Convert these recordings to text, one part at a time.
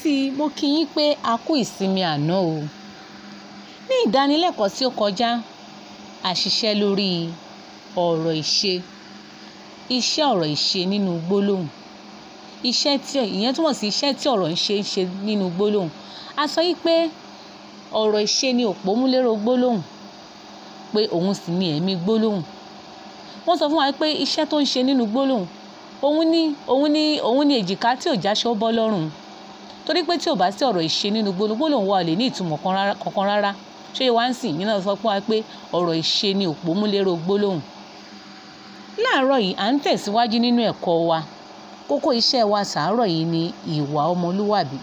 sí i mo kí yín pé a kú ìsinmi àná o ní ìdánilẹ́kọ̀ọ́ tí ó kọjá a ṣiṣẹ́ lórí ọ̀rọ̀ ìṣe iṣẹ́ ọ̀rọ̀ ìṣe nínú gbólóhùn iṣẹ́ tí ìyẹn túmọ̀ sí iṣẹ́ tí ọ̀rọ̀ ń ṣe ń ṣe nínú gbólóhùn a sọ yí pé ọ̀rọ̀ ìṣe ni òpómúléró gbólóhùn pé òun sì ni ẹ̀mí gbólóhùn wọ́n sọ fún wa pé iṣẹ́ tó ń ṣe nínú gbólóhùn òun ni òun ni òun ni èjìká tí ò jáṣọ bọ́ lọ́rùn torí pé tí ò bá sí ọ̀rọ̀ ìṣe nínú gbólóhùn gbólóhùn wa ò lè ní ìtumọ̀ kankan rárá ṣé wá ń sìn yín náà sọ fún wa pé ọ̀rọ̀ ìṣe ni òpómúléró gbólóhùn láàárọ̀ yìí à ń tẹ̀síwájú nínú ẹ̀kọ́ wa kókó iṣẹ́ wa sàárọ̀ yìí ni ìwà ọmọlúwàbí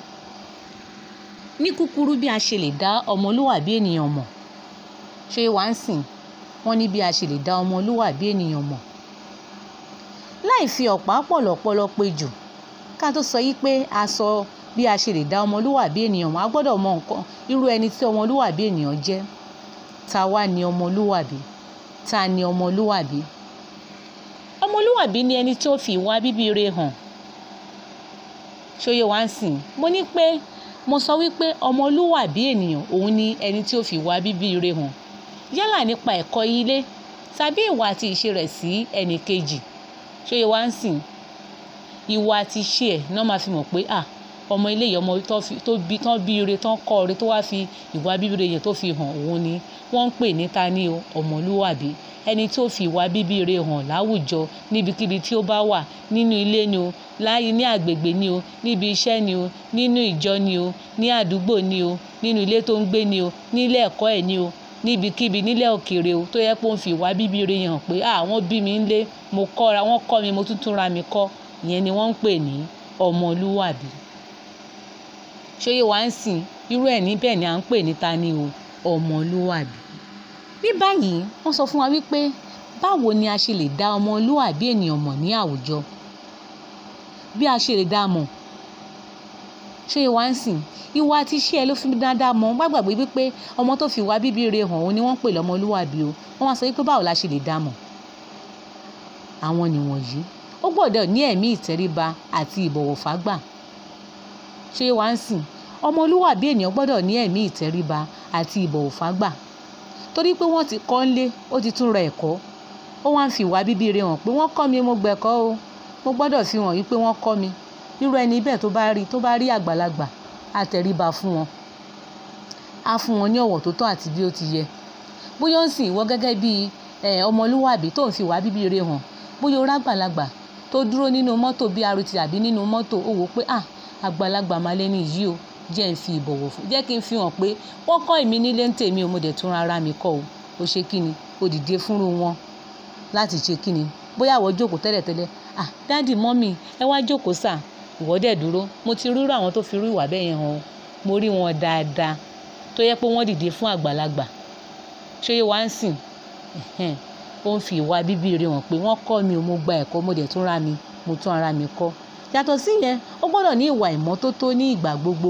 ní kúkúrú bí a ṣe lè dá ọmọlúwàbí ènìyàn mọ̀ ṣé wá ń sìn wọ́n ní bí a ṣe lè dá ọmọlúwàbí ènìyàn mọ̀ láì fi ọ̀pá pọ̀lọ̀pọ̀lọ̀ pé jù ká tó sọ yí pé a sọ bí a ṣe lè dá ọmọlúwàbí ènìyàn mọ̀ a gbọ́dọ̀ mọ nǹkan irú ẹni tí ọmọlúwàbí ènìyàn jẹ́ ta wá ni ọmọlúwàbí ta ni ọmọlúwàbí ọmọlúwàbí ni ẹni tí ó fi ìwà bíbí re hàn ṣóyè wá ń sìn mo ní pé mo sọ wípé ọmọlúwàbí ènìyàn òun ni ẹni tí ó fi ìwà bíbí re hàn yálà nípa ẹ̀kọ́ ilé tàbí ìwà àti ìṣe rẹ̀ sí ẹnì kejì ṣóyè wá ń sìn ìwà àti ìṣe ẹ̀ náà máa fi mọ̀ pé à ọmọ ilé yìí ọmọ tó bí tán bí ire tán kọ́ ire tó wá fi ìwà bíbí re yẹn tó fi hàn òun ni wọ́n ń pè ní ta ni o ọmọlúwàbí ẹni tó fi ìwà bíbí re hàn láwùjọ níbikíbi tí ó bá wà nínú ilé ni o láyé ní àgbègbè ni o níbi iṣẹ́ ni o nínú ìjọ ni o ní àdúgbò ni o nínú ilé tó ń gbé ni o nílé ẹ̀kọ́ ẹ̀ ni o níbikíbi nílẹ̀ òkèèrè o tó yẹ pé ó ń fi ìwà bíbí re hàn pé àwọn bí mi ń lé mo kọ́ra wọ́n kọ́ mi mo tún tún ra mi kọ́ ìyẹn ni wọ́n ń pè ní ọmọlúwàbí ṣóyè wá ń sìn irú ẹ̀ níbẹ̀ ni à ń pè ní ta ni o ọmọlúwàbí ní báyìí wọ́n sọ fún wa wípé báwo ni a ṣe lè dá ọmọlúwàbí ènìyàn mọ̀ ní àwùjọ bí a ṣe lè dá a mọ̀ ṣóyè wá ń sìn ìwà àti iṣẹ́ ẹ ló fi dáadáa mọ̀ wọ́n gbàgbé wípé ọmọ tó fi ìwà bíbí re hàn òun ni wọ́n ń pè lọ́mọlúwàbí o wọ́n wá sọ wípé báwo la ṣe lè dá a mọ̀ àwọn nìwọ̀nyí ó gbọ́dọ̀ ní ẹ̀mí ìtẹríba àti ìbọ̀wọ̀ fágbà ṣé wá ń sìn ọmọlúwàbí ènìyàn gbọ́dọ̀ ní ẹ̀mí ìtẹríba àti ìbọ̀wọ̀ fágbà torí pé wọ́n ti kọ́ ńlé ó ti tún ra ẹ̀kọ́ ó wá ń fi ìwà bíbí re hàn pé wọ́n kọ́ mi mo gbẹ̀kọ́ o mo gbọ́dọ̀ fi hàn wípé wọ́n kọ́ mi irú ẹni bẹ́ẹ̀ tó bá rí tó bá rí àgbàlagbà á tẹríba fún wọn á fún wọn ní ọ̀wọ̀ tó tọ́ àti bí ó ti yẹ bóyá ó ń sìn ìwọ gẹ́gẹ́ bí ọmọlúwàbí tó ń fi ìwà bíbí re hàn bóyá ó rágbàlagbà tó dúró nínú mọ́tò bí arutí àbí nínú mọ́tò ó wò pé ah àgbàlagbà máa lẹ́ni yìí o jẹ́ ń fi ìbọ̀wọ̀ fún jẹ́ kí n fi hàn pé wọ́n kọ́ èmi nílé ń tèmi o mo dẹ̀ tún ara mi kọ́ o ó ṣe kí ni o dìde fúnru wọn láti ṣe kí ni bóyá àwọ̀ jókòó tẹ́lẹ̀tẹ́lẹ̀ ah dáàdì mọ́mì ẹ wá jókòó sà ìwọ dẹ̀ dúró mo ti rírọ àwọn tó fi rú ìwà bẹ́ẹ̀ yẹn hàn mo rí wọn dáadáa tó yẹ pé wọ́n dìde fún àgbàlagbà ṣé wá ń sìn ó ń fi ìwà bíbí rẹ̀ hàn pé wọ́n kọ́ mi o mo gba ẹ̀kọ́ mo dẹ̀ tún ra mi mo tún ara mi kọ́ yàtọ̀ sí yẹn ó gbọ́dọ̀ ní ìwà ìmọ́tótó ní ìgbà gbogbo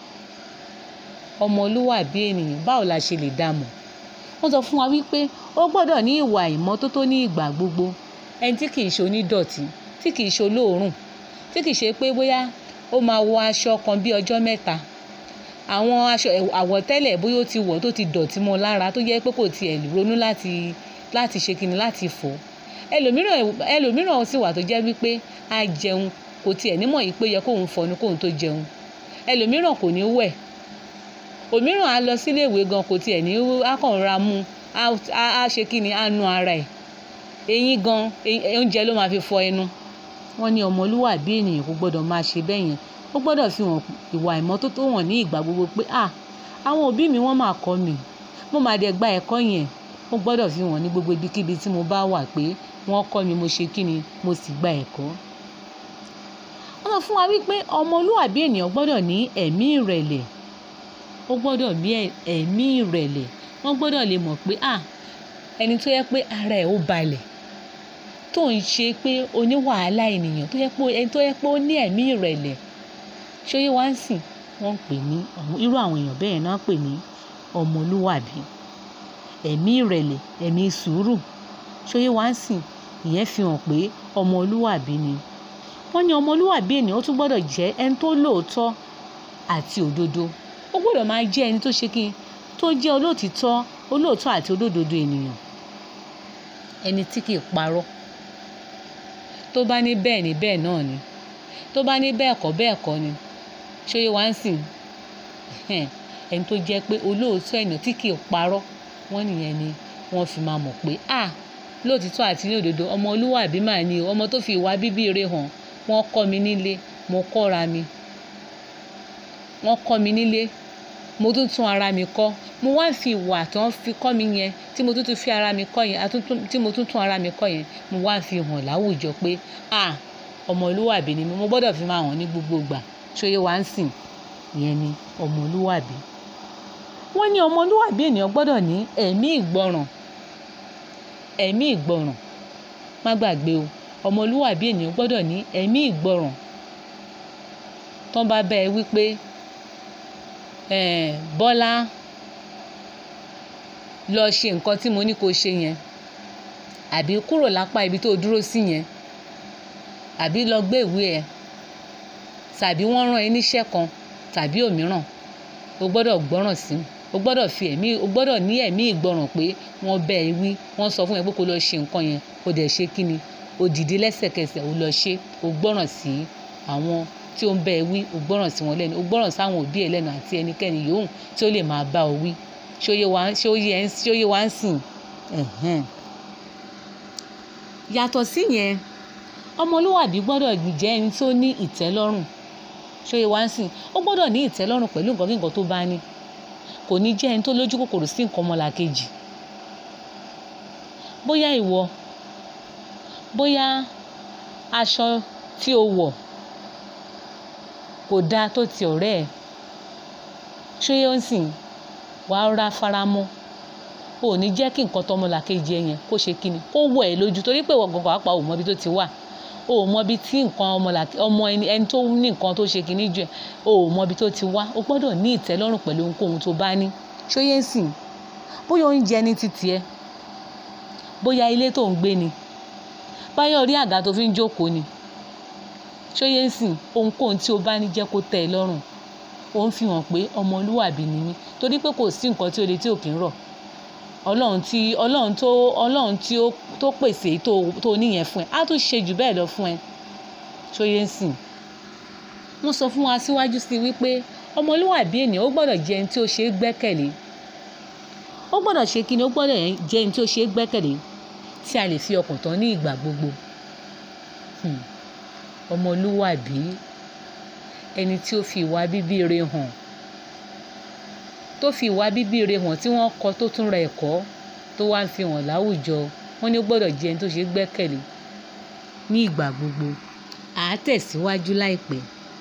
ọmọlúwàbí ènìyàn báwo la ṣe lè dá mọ̀ wọ́n sọ fún wa wípé ó gbọ́dọ̀ ní ìwà ìmọ́tótó ní ìgbà gbogbo ẹni tí kìí ṣe onídọ̀tí tí kìí ṣe olóòórùn tí kìí ṣe pé bóyá ó máa wọ aṣọ kan bí ọjọ́ mẹ́ta àwọn aṣọ àwọ̀tẹ́lẹ̀ bóyá ó ti wọ̀ tó ti dọ̀tí mọ́ lára tó jẹ́ pé kò tiẹ̀ ronú láti láti ṣe kíni láti fọ̀ ẹlòmíràn ẹlòmíràn sì wà tó jẹ́ wípé á jẹun kò tiẹ̀ nímọ̀ yìí pé yẹ kóun fọnu kóun tó jẹun ẹlòmíràn kò ní wẹ̀ òmíràn á lọ sílé ìwé gan kò tiẹ̀ ní akọ̀nra mú á ṣe kíni á nu ara ẹ̀ eyín gan oúnjẹ ló máa fi fọ ẹnu wọ́n ní ọmọlúwàbí ènìyàn kò gbọ́dọ̀ máa ṣe bẹ́ẹ̀ yẹn ó gbọ́dọ̀ fi hàn ìwà ìmọ́tótó hàn ní ìgbà gbogbo pé à àwọn òbí mi wọ́n máa kọ́ mi mo máa dẹ̀ gba ẹ̀kọ́ yẹn ó gbọ́dọ̀ fi hàn ní gbogbo ibikíbi tí mo bá wà pé wọ́n kọ́ mi mo ṣe kí ni mo sì gba ẹ̀kọ́. wọ́n sọ fún wa wípé ọmọlúwàbí ènìyàn gbọ́dọ̀ ní ẹ̀mí ìrẹ̀lẹ̀ ó gbọ́dọ̀ ní ẹ̀mí ìrẹ̀lẹ̀ wọ́n gbọ́dọ̀ lè mọ̀ pé à ẹni tó yẹ pé ara ẹ̀ ó balẹ̀ tó ń ṣe pé oníwàhálà ènìyàn tó yẹ pé ẹni tó yẹ pé ó ní ẹ̀mí ìrẹ̀lẹ̀ ṣóyè wá ń sìn wọ́n ń pè ní irú àwọn èèyàn bẹ́ẹ̀ náà pè ní ọmọlúwàbí ẹ̀mí ìrẹ̀lẹ̀ ẹ̀mí sùúrù ṣóyè wá ń sìn ìyẹn fi hàn pé ọmọlúwàbí ni wọ́n ní ọmọlúwàbí ènìyàn ó tún gbọ́dọ̀ jẹ́ ẹni tó lóòótọ́ àti òdodo ó gbọ́dọ̀ máa jẹ́ ẹni tó ṣe kí tó jẹ́ olóòtítọ́ olóòótọ́ àti olódodo ènìyàn ẹni tí kì í parọ́ tó bá ní bẹ́ẹ̀ ni bẹ́ẹ̀ náà ni tó bá ní bẹ́ẹ̀ kọ́ bẹ́ẹ̀ kọ́ ni ṣóyè wá ń sìn ẹni tó jẹ́ pé olóòótọ́ ènìyàn tí kì í parọ́ wọ́n nìyẹn ni wọ́n fi máa mọ̀ pé ah lóòtítọ́ àti ní òdodo ọmọ olúwàbí mà ní o ọmọ tó fi ìwà bíbí rẹ̀ hàn wọ́n kọ́ mi nílé mo kọ́ra mi wọ́n kọ́ mi nílé mo tún tún ara mi kọ́ mo wá fi ìwà tí wọ́n fi kọ́ mi yẹn tí mo tún tún fi ara mi kọ́ yẹn tí mo tún tún ara mi kọ́ yẹn mo wá fi hàn láwùjọ pé ah ọmọlúwàbí ni mi mo gbọ́dọ̀ fi máa hàn ní gbogbo ìgbà ṣóyè wá ń sìn ìyẹn ni ọmọlúwàbí wọ́n ní ọmọlúwàbí ènìyàn gbọ́dọ̀ ní ẹ̀mí ìgbọràn ẹ̀mí ìgbọràn má gbàgbé o ọmọlúwàbí ènìyàn gbọ́dọ̀ ní ẹ̀mí ìgbọràn tán bá bá ẹ wípé bọ́lá lọ ṣe nǹkan tí mo ní kó ṣe yẹn àbí kúrò lápá ibi tó dúró sí yẹn àbí lọ gbé ìwé ẹ tàbí wọ́n rán ẹ níṣẹ́ kan tàbí òmíràn o gbọ́dọ̀ gbọ́ràn sí o gbọ́dọ̀ fi ẹ̀mí o gbọ́dọ̀ ní ẹ̀mí ìgbọràn pé wọ́n bẹ́ ẹ wí wọ́n sọ fún ẹ pé kó lọ ṣe nǹkan yẹn o dẹ̀ ṣe kí ni o dìde lẹ́sẹ̀kẹsẹ̀ o lọ ṣe o gbọ́ràn sí àwọn tí ó ń bẹ́ ẹ wí o gbọ́ràn sí wọn lẹ́nu o gbọ́ràn sáwọn òbí ẹ lẹ́nu àti ẹnikẹ́ni yòówù tí ó lè máa bá ọ wí ṣóyè wá ṣóyè wá ń sìn yàtọ̀ sí yẹn ọmọlúwàbí gbọ́dọ̀ jẹ́ ẹni tó ní ìtẹ́lọ́rùn ṣóyè wá ń sìn ó gbọ́dọ̀ ní ìtẹ́lọ́rùn pẹ̀lú nǹkan kí nǹkan tó bá ní kò ní jẹ́ ẹni tó lójú kòkòrò sí nǹkan ọmọlàkejì bóyá ìwọ bóyá aṣọ tí o wọ̀ kò dáa tó ti ọ̀rẹ́ ẹ̀ ṣóyè ń sìn wàá rà faramọ́ o ò ní jẹ́ kí nǹkan tọmọlàkejì ẹ yẹn kó ṣe kíni kó wọ̀ ẹ́ lójú torí pé ìwọ gangan pàápàá ò mọ ibi tó ti wà o ò mọ ibi tí nǹkan ọmọ ẹni tó ní nǹkan tó ṣe kíní jù ẹ o ò mọ ibi tó ti wá o gbọ́dọ̀ ní ìtẹ́lọ́rùn pẹ̀lú ohunkóhun tó bá ní ṣóyè ń sìn bóyá oúnjẹ ní títì ẹ bóyá ilé tó ń gbé ni báyọ̀ rí àga tó fi ń jókòó ni ṣóyè ń sìn ohunkóhun tí o bá ní jẹ́ kó tẹ́ ẹ lọ́rùn ó ń fi hàn pé ọmọlúwàbí ni mí torí pé kò sí nǹkan tí o lè tí ò kí ń rọ̀ ọlọ́run tí ọlọ́run tó ọlọ́run tí ó tó pèsè tó tó níyẹn fún ẹ á tún ṣe jù bẹ́ẹ̀ lọ fún ẹ ṣóyè ń sìn wọ́n sọ fún wa síwájú sí wípé ọmọlúwàbí ènìyàn ó gbọ́dọ̀ jẹ́ ẹni tí ó ṣe é gbẹ́kẹ̀lé ó gbọ́dọ̀ ṣe kí ni ó gbọ́dọ̀ jẹ́ ẹni tí ó ṣe é gbẹ́kẹ̀lé tí a lè fi ọkàn tán ní ìgbà gbogbo ọmọlúwàbí ẹni tí ó fi ìwà bíbí rẹ̀ hàn tó fi ìwà bíbí rẹ̀ hàn tí wọ́n kọ́ tó tún ra ẹ̀kọ́ tó wá ń fi hàn láwùjọ wọ́n ní ó gbọ́dọ̀ jẹ́ ẹni tó ṣe é gbẹ́kẹ̀lé ní ìgbà gbogbo à á tẹ̀síwájú láìpẹ́.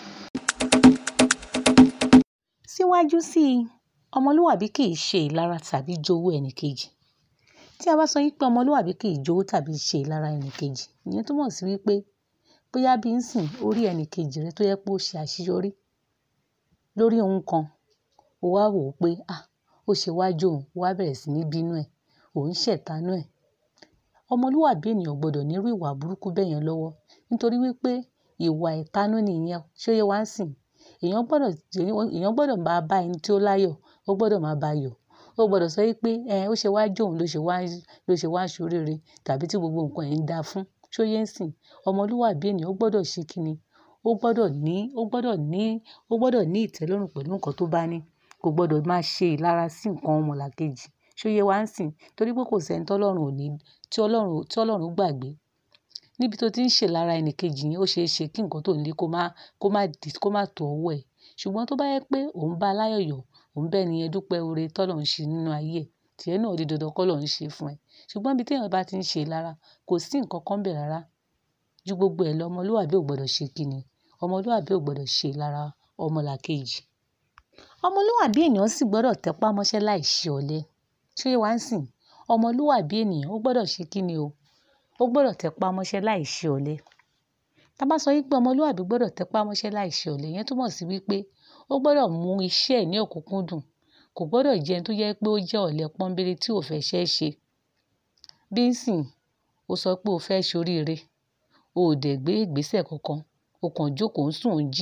síwájú sí i ọmọlúwàbí kì í ṣe ìlara tàbí jowú ẹnìkejì tí a bá sọ wípé ọmọlúwàbí kì í jowú tàbí ṣe ìlara ẹnìkejì ìyẹn túmọ̀ sí wípé bóyá bí ń sìn orí ẹnìkejì rẹ tó yẹ pé ó ṣe àṣeyọrí lórí ohun kan ó wá wò ó pé à ó ṣe wájú òun ó wá bẹ̀rẹ̀ sí ní bínú ẹ̀ òun ṣẹ̀tanú ẹ̀ ọmọlúwàbí ènìyàn gbọ́dọ̀ nírú ìwà burúkú bẹ́ẹ̀ yẹn lọ́wọ́ nítorí wípé ìwà ìtanú nìyẹn ṣóyè wá ń sìn èèyàn gbọ́dọ̀ èèyàn gbọ́dọ̀ máa bá ẹni tí ó láyọ̀ ó gbọ́dọ̀ máa bá yọ̀ ó gbọ́dọ̀ sọ wípé ẹ ó ṣe wájú òun ló ṣe wá ló ṣe wá ṣoríire tàbí tí gbogbo nǹkan ẹ̀ ń da fún ṣóyè ń sìn ọmọlúwàbí ènìyàn ó gbọ́dọ̀ ṣe kíni ó gbọ́dọ̀ ní ó gbọ́dọ̀ ní ó gbọ́dọ̀ ní ìtẹ́lọ́rùn pẹ̀lú nǹkan tó bá ní kò gbọ́dọ̀ máa ṣe ìlara sí nǹkan ọmọlàkejì ṣóyè wá ń sìn torí pé kò sẹ́ni tọ́lọ́run ò ní tí ọlọ́run tí ọlọ́run gbàgbé níbi tó ti ń ṣe lára ẹnìkejì yẹn ó ṣeé ṣe kí nǹkan tó ń lé kó má kó má di kó má tó ọwọ́ ẹ̀ ṣùgbọ́n tó bá yẹ pé òun bá aláyọ̀yọ̀ òun bẹ́ẹ̀ ni ẹ dúpẹ́ oore tọ́lọ̀ ń ṣe nínú ayé ẹ̀ tìẹ náà di dandan kọ́ lọ́ ń ṣe fún ẹ ṣùgbọ́n ibi téèyàn bá ti ń ṣe lára kò sí nǹkan kan bẹ̀ rárá ju gbogbo ẹ̀ lọ ọmọlúwàbí ò gbọ́dọ̀ ṣe kíni ọmọlúwàbí ò gbọ́dọ̀ ṣe lára ọmọlàkejì ọmọlúwàbí ènìyàn sì gbọ́dọ̀ tẹpá mọ́ṣẹ́ láì ṣe ọ̀lẹ ṣé wá ń sìn ọmọlúwàbí ènìyàn ó gbọ́dọ̀ ṣe kíni o ó gbọ́dọ̀ tẹpá mọ́ṣẹ́ láì ṣe ọ̀lẹ tá bá sọ wípé ọmọlúwàbí gbọ́dọ̀ tẹpá mọ́ṣẹ́ láì ṣe ọ̀lẹ yẹn túmọ̀ sí wípé ó gbọ́dọ̀ mú iṣẹ́ ẹ̀ ní òkúnkúndùn kò gbọ́dọ̀ jẹ́ ẹni tó jẹ́ pé ó jẹ́ ọ̀lẹ pọ́nbélé tí ò fẹ́ ṣẹ́ ṣe bí ń sìn ó sọ pé ó fẹ́ ṣoríire o ò dẹ̀ gbé ìgbésẹ̀ kankan o kàn jókòó ń sùn ń jí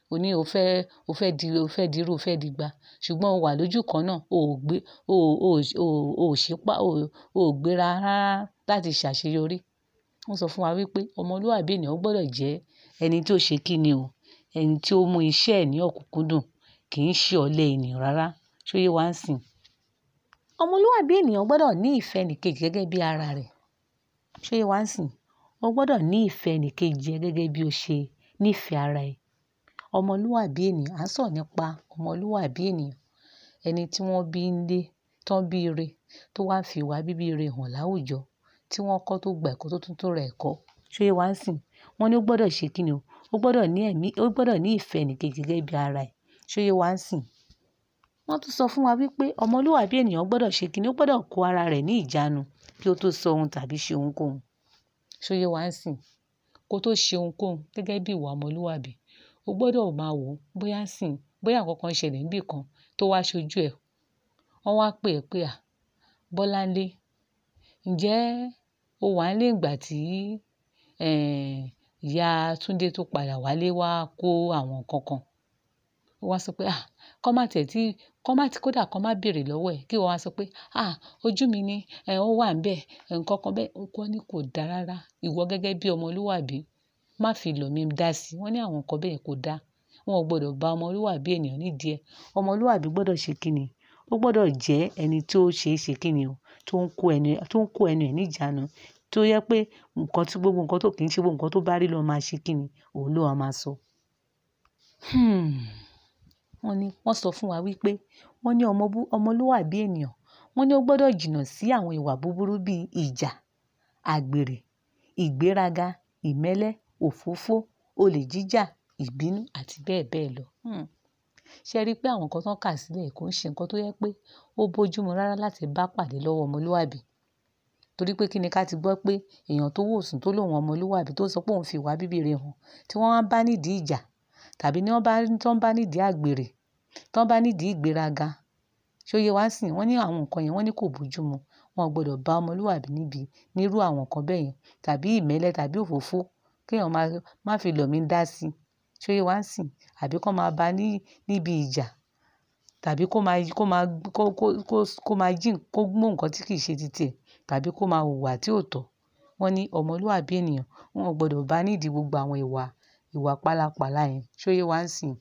o ní o fẹ́ o fẹ́ di o fẹ́ dirú o fẹ́ digba ṣùgbọ́n o wà lójú kan náà o ò gbé o ò o ò ṣípá o ò gbéra rárá láti ṣàṣeyọrí. Wọ́n sọ fún wa wípé ọmọlúwàbí ènìyàn gbọ́dọ̀ jẹ́ ẹni tí ó ṣe kíni o ẹni tí ó mú iṣẹ́ ẹ̀ ní ọ̀kúnkúndùn kì í ṣe ọ̀lẹ ènìyàn rárá ṣó yé wá ń sìn. ọmọlúwàbí ènìyàn gbọ́dọ̀ ní ìfẹ́ ẹnìkejì gẹ́gẹ́ bí ara rẹ̀ ṣó yé wá ń sìn. O gbọ́dọ̀ ní ìfẹ́ ẹnìkejì ẹ gẹ́gẹ́ bí o ṣe nífẹ̀ẹ́ ara ẹ. ọmọlúwàbí ènìyàn à ń sọ̀rọ̀ nípa ọmọlúwàbí ènìyàn ẹni tí wọ́n bí nílé tán bí ire tó wá fi ìwà bíbí ire hàn láwùjọ tí wọ́n kọ́ tó gba ẹ̀kọ́ tó tún tó ra ẹ̀kọ́ ṣó yé wá ń sìn. Wọ́n ní ó gbọ́dọ̀ ṣe kíni o ó gbọ́dọ̀ ní ẹ̀mí ó gbọ́dọ̀ ní ìfẹ́ ẹnìkejì gẹ́gẹ́ bí ara ẹ̀ ṣó yé wá ń sìn. Wọ́n tún sọ fún wa wípé ọmọlúwàbí ènìyàn gbọ́dọ̀ ṣe kíni ó gbọ́dọ̀ kó ara rẹ̀ ní ìjánu kí ó tó sọ ohun tàbí ṣe ohunkóhun ṣó yé wá ń sìn. Kó tó ṣe ohunkóhun gẹ́gẹ́ bí ìwà ọmọlúwàbí o gbọ́dọ̀ máa wò bóyá ń sìn bóyá ǹkan kan ṣẹlẹ̀ níbí kan tó wá ṣojú ẹ. Wọ́n wá pè ẹ́ pé à Bọ́láńlé ǹjẹ́ o wà nílé ìgbà tí ẹ́ ìyá Túndé tó padà wálé wá kó àwọn nǹkan kan. Ó wá sọ pé à kọ́ má tẹ̀ tí kọ́ má tí kó dà kọ́ má bèrè lọ́wọ́ ẹ̀ kí ìwọ wá sọ pé à ojú mi ni ẹ̀ ó wà níbẹ̀ nǹkan kan bẹ́ẹ̀ wọ́n ní kò dá rárá ìwọ gẹ́gẹ́ bí ọmọlúwàbí má fi lọ̀ mí dá sí i wọ́n ní àwọn nǹkan bẹ́ẹ̀ kò dá wọn ò gbọdọ̀ bá ọmọlúwàbí ènìyàn nídìí ẹ. ọmọlúwàbí gbọ́dọ̀ ṣe kíni ó gbọ́dọ̀ jẹ́ ẹni tó ṣe é ṣe kíni o tó ń kó ẹni tó ń kó ẹnu ẹ̀ ní ìjánu tó yẹ pé nǹkan tí gbogbo nǹkan tó kì í ṣe gbogbo nǹkan tó bá rí ló máa ṣe kíni òun ló máa máa sọ. Hmm. Wọ́n ní wọ́n sọ fún wa wípé wọ́n ní ọmọ bú ọmọlúwàbí ènìyàn wọ́n ní ó gbọ́dọ̀ jìnnà sí àwọn ìwà búburú bí ìjà, àgbèrè, ìgbéraga, ìmẹ́lẹ́, òfófó, olè jíjà, ìbínú àti bẹ́ẹ̀ bẹ́ẹ̀ lọ. Hmm. Ṣé ẹ rí pé àwọn nǹkan tó ń kà sílẹ̀ kò ń ṣe nǹkan tó yẹ pé ó bójúmu rárá láti bá pàdé lọ́wọ́ ọmọlúwàbí. Torí pé kíni ká ti gbọ́ pé èèyàn tó wòsùn tó lòun ọmọlúwàbí tó sọ pé òun fi ìwà bíbí ire hàn tí wọ́n wá bá nídìí ìjà tàbí ní wọ́n bá tí wọ́n bá nídìí àgbèrè tí wọ́n bá nídìí ìgbéraga ṣó yé wá ń sìn wọ́n ní àwọn nǹkan yẹn wọ́n ní kò bójúmu wọn ò gbọdọ̀ bá ọmọlúwàbí níbi nírú àwọn nǹkan bẹ́ẹ̀ yẹn tàbí ìmẹ́lẹ́ tàbí òfófó kí èèyàn má má fi lọ̀ mí dá sí i ṣó yé wá ń sìn àbí kó máa bá ní níbi ìjà tàbí kó máa kó máa kó kó kó kó máa jí kó mú nǹkan tí kì í ṣe titi ẹ̀ tàbí kó máa hùwà tí ò tọ́. Wọ́n ní ọmọlúwàbí ènìyàn wọn ò gbọdọ̀ bá nídìí gbogbo àwọn ìwà ìwà pálapàla yẹn ṣó yé wá ń sìn.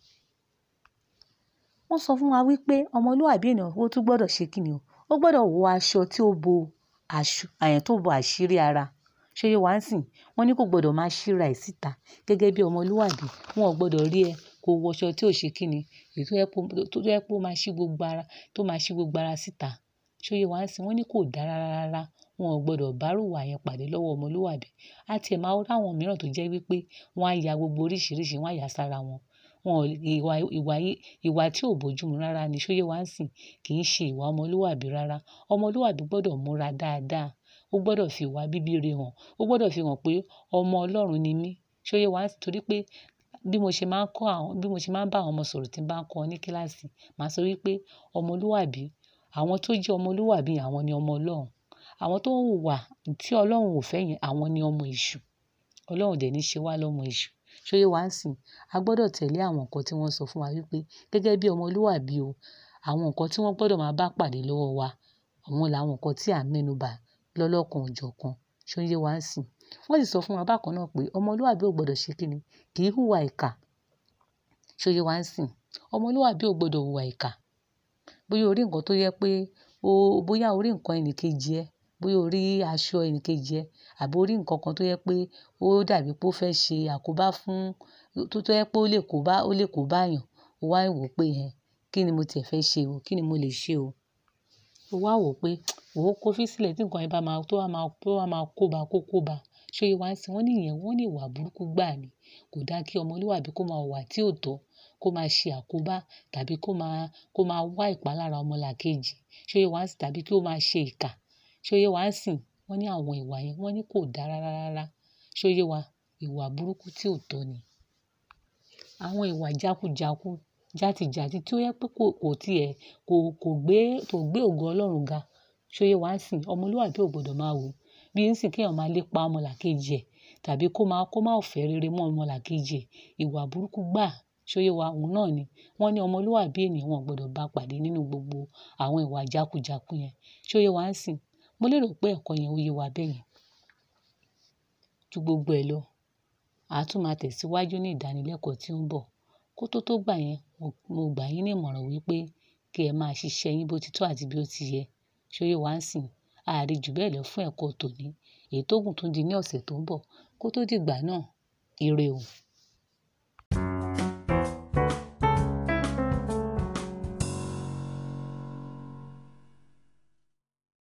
Wọ́n sọ fún wa wípé ọmọlúwàbí ènìyàn ó tún gbọ́dọ̀ ṣe kíni o ó gbọ́dọ̀ wọ aṣọ tí ó bo aṣọ àyàn tó bo àṣírí ara ṣó yé wá ń sìn. Wọ́n ní kò gbọdọ̀ máa ṣíra ẹ̀ síta gẹ́gẹ́ bí ọmọlúwàbí wọn ò gbọdọ̀ rí ẹ kó wọ aṣọ tí ò ṣe kíni èyí tó yẹ kó tó yẹ kó máa ṣí gbogbo ara tó máa ṣí gbogbo ara síta ṣó yé wá ń sìn. Wọ́n ní kò dá rárá wọn ò gbọdọ̀ bá rú ìwà yẹn pàdé lọ́wọ́ ọmọlúwàbí. A ti ẹ̀ máa rí àwọn mìíràn tó jẹ́ wípé wọ́n á ya gbogbo oríṣìíríṣìí wọ́n á yà sára wọn. Wọn ò ìwà ìwà ìwà tí ò bójúmu rárá ni ṣó yé wá ń sìn kì í ṣe ìwà ọmọlúwàbí rárá. ọmọlúwàbí gbọ́dọ̀ múra dáadáa ó gbọ́dọ̀ fi ìwà bíbí ire hàn ó gbọ́dọ̀ fi hàn pé ọmọ Ọlọ́run ni mí ṣó yé wá ń sìn torí pé bí mo ṣe máa ń kọ́ àwọn bí mo ṣe máa ń bá àwọn ọmọ sọ̀rọ̀ tí ń bá ń kọ́ wọn ní kíláàsì màá sọ wípé ọmọlúwàbí àwọn tó jẹ́ ọmọlúwàbí àwọn ni ọmọ Ọlọ́run àwọn tó ń hùwà tí Ọlọ́run ò fẹ́ yẹn àwọn ni ọmọ èṣù Ọlọ́run dẹ̀ ní ṣe wá lọ́mọ èṣù ṣó yé wá ń sìn. A gbọ́dọ̀ tẹ̀lé àwọn nǹkan tí wọ́n sọ fún wa wípé gẹ́gẹ́ bí ọmọlúwàbí o àwọn nǹkan tí wọ́n gbọ́dọ̀ máa bá pàdé lọ́wọ́ wa àwọn làwọn nǹkan tí à ń mẹ́nu bà lọ́lọ́kan òjọ̀kan ṣó yé wá ń sìn. Wọ́n sì sọ fún wa bákan náà pé ọmọlúwàbí ò gbọdọ̀ ṣe kíni kì í hùwà ìkà ṣó yé wá ń sìn. ọmọlúwàbí ò gbọdọ̀ hùwà ìkà bóyá o rí nǹkan tó yẹ pé o bóyá o rí nǹkan ẹni kejì ẹ bóyá o rí aṣọ ẹni kejì ẹ àbí o rí nǹkan kan tó yẹ pé ó dàbí pé ó fẹ́ ṣe àkóbá fún tó tó yẹ pé ó lè kóbá ó lè kóbá èèyàn o wá wò pé ẹ kí ni mo tiẹ̀ fẹ́ ṣe o kí ni mo lè ṣe o. O wá wò pé wò ó kó fi sílẹ̀ tí nǹkan yẹn bá máa tó bá máa tó bá máa kóbá kó kóbá ṣó yé wá ń sìn. Wọ́n ní ìyẹn wọ́n ní ìwà burúkú gbà ni kò dá kí ọmọlúwàbí kó máa hùwà tí ò tọ́ kó máa ṣe àkóbá tàbí kó máa kó máa wá ìpalára ọmọlàkejì ṣó yé wá ń sìn tàbí kí ó máa ṣe ìkà ṣó yé wá ń sìn. Wọ́n ní àwọn ìwà yẹn wọ́n ní kò dá rárá rárá ṣó yé wa ìwà burúkú tí ò tọ́ ni. Àwọn ìwà jákújàkú játijàti tí ó yẹ pé kò kò tí ẹ̀ kò kò gbé kò gbé ògo Ọlọ́run ga ṣó yé wá ń sìn. ọmọlúwàbí ò gbọdọ̀ máa wù bí ń sìn kí èèyàn máa lépa ọmọlàkejì ẹ̀ tàbí kó máa kó máa fẹ́ rere mọ́ ọmọlàkejì ẹ̀ ìwà burúkú gbà ṣóyé wa òun náà ni wọ́n ní ọmọlúwàbí ènìyàn wọn ò gbọdọ̀ bá pàdé nínú gbogbo àwọn ìwà jákujàku yẹn ṣóyé wa ń sìn mo lérò pé ẹ̀kọ́ yẹn ó yé wa bẹ́ẹ̀ yẹn ju gbogbo ẹ̀ lọ àá tún máa tẹ̀síwájú ní ìdánilẹ́kọ̀ọ́ tí ó ń bọ̀ kó tó tó gbà yẹn mo gbà yín ní ìmọ̀ràn wípé kí ẹ máa ṣiṣẹ́ yín bó ti tó àti bí ó ti yẹ ṣóyé wa ń sìn àárí jù bẹ́ẹ̀ lọ fún ẹ̀kọ́ tòní èyí tó gùn tún di ní ọ̀sẹ̀ tó ń bọ̀ kó tó dìgbà náà ire o.